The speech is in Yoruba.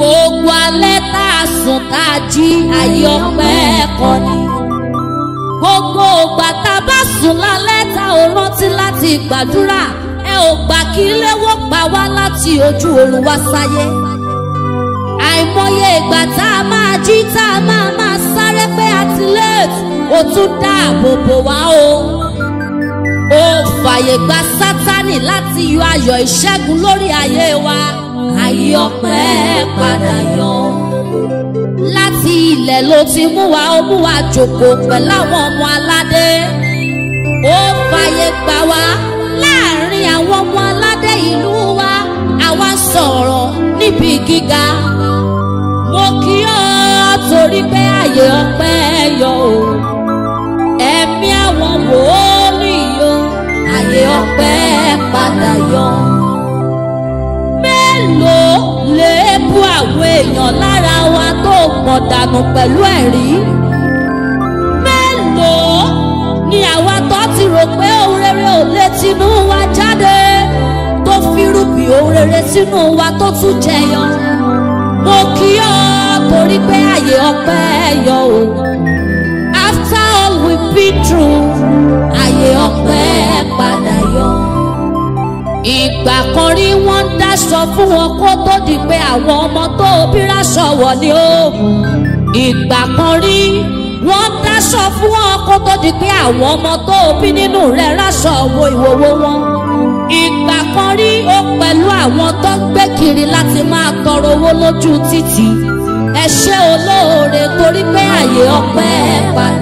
gbogbo alẹ́ tá a sùn tá a jí ayé ọpẹ́ kọ́ ni. gbogbo ògbà tá a bá sùn lálẹ́ tá ò rántí láti gbàdúrà ẹ ò gbà kí léwó pa wá láti ojú oorun wá sáyé. àìmọye ìgbà tá a máa jí tá a máa máa sáré pé àti late ó tún dáàbò bò wá o. ó fàyè gba sátánì láti yọ ayọ̀ ìṣẹ́gun lórí ayé wa ayé ọpẹ́ padà yọ. láti ilẹ̀ ló ti mú wa ó mú wa jòkó pẹ̀lú àwọn ọmọ aládé. ó fàyè gbà wá láàrin àwọn ọmọ aládé ìlú wa àwa sọ̀rọ̀ níbi gíga. mo kí ọ torí pé ayé ọpẹ́ yọ o. ẹ̀mí àwọn wòólì yọ ayé ọpẹ́ padà yọ mélòó lè bú àwọn èèyàn lára wa tó pọ̀ dànù pẹ̀lú ẹ̀rí? mélòó ni àwa tó ti rò pé ohun rere ò lè tinú wa jáde tó fírùbì ohun rere sínú wa tó tún jẹyọ? mo kí ọ torí pé àyè ọpẹ́ yọ o. after all we been through àyè ọpẹ́ padà yọ ìgbà kan rí wọ́n ń dáṣọ fún wọn kó tó di pé àwọn ọmọ tó bí ráṣọ wọ̀ ni ó. ìgbà kan rí wọ́n ń dáṣọ fún wọn kó tó di pé àwọn ọmọ tó bí nínú rẹ̀ ráṣọ wo ìwòwò wọn. ìgbà kan rí ó pẹ̀lú àwọn tó ń gbé kiri láti máa tọrọ owó lójú títì. ẹ ṣé olóore torí pé àyè ọpẹ́ padà.